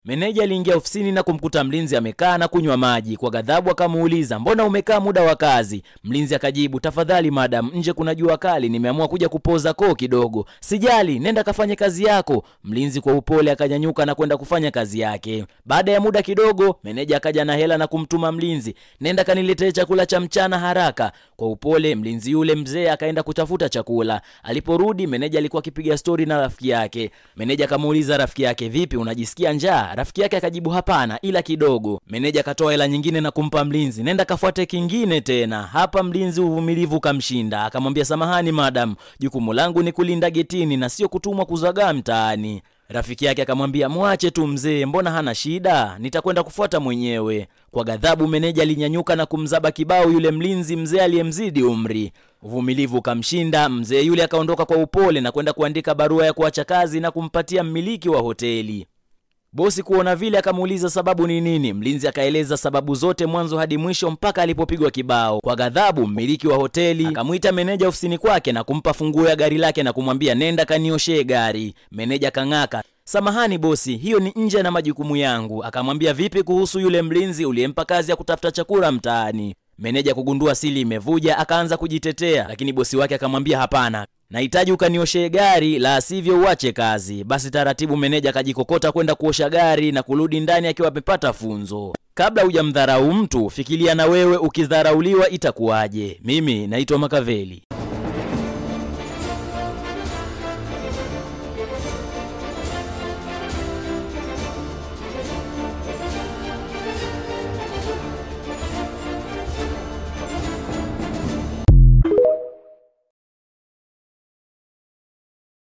Meneja aliingia ofisini na kumkuta mlinzi amekaa na kunywa maji. Kwa ghadhabu akamuuliza, mbona umekaa muda wa kazi? Mlinzi akajibu, tafadhali madam, nje kuna jua kali, nimeamua kuja kupoza koo kidogo. Sijali, nenda kafanye kazi yako. Mlinzi kwa upole akanyanyuka na kwenda kufanya kazi yake. Baada ya muda kidogo, meneja akaja na hela na kumtuma mlinzi, nenda kaniletee chakula cha mchana haraka. Kwa upole mlinzi yule mzee akaenda kutafuta chakula. Aliporudi, meneja alikuwa akipiga stori na rafiki yake. Meneja akamuuliza rafiki yake, vipi, unajisikia njaa? Rafiki yake akajibu hapana, ila kidogo. Meneja akatoa hela nyingine na kumpa mlinzi, nenda kafuate kingine tena. Hapa mlinzi uvumilivu kamshinda, akamwambia samahani madam, jukumu langu ni kulinda getini na sio kutumwa kuzagaa mtaani. Rafiki yake akamwambia mwache tu mzee, mbona hana shida, nitakwenda kufuata mwenyewe. Kwa ghadhabu, meneja alinyanyuka na kumzaba kibao yule mlinzi mzee aliyemzidi umri. Uvumilivu ukamshinda, mzee yule akaondoka kwa upole na kwenda kuandika barua ya kuacha kazi na kumpatia mmiliki wa hoteli. Bosi kuona vile akamuuliza sababu ni nini. Mlinzi akaeleza sababu zote mwanzo hadi mwisho mpaka alipopigwa kibao. Kwa ghadhabu, mmiliki wa hoteli akamwita meneja ofisini kwake na kumpa funguo ya gari lake na kumwambia nenda kanioshee gari. Meneja kang'aka, samahani bosi, hiyo ni nje na majukumu yangu. Akamwambia vipi kuhusu yule mlinzi uliyempa kazi ya kutafuta chakula mtaani? Meneja kugundua sili imevuja, akaanza kujitetea, lakini bosi wake akamwambia hapana, nahitaji ukanioshee gari, la sivyo uache kazi. Basi taratibu, meneja akajikokota kwenda kuosha gari na kurudi ndani akiwa amepata funzo. Kabla hujamdharau mtu, fikiria na wewe ukidharauliwa itakuwaje. Mimi naitwa Makaveli.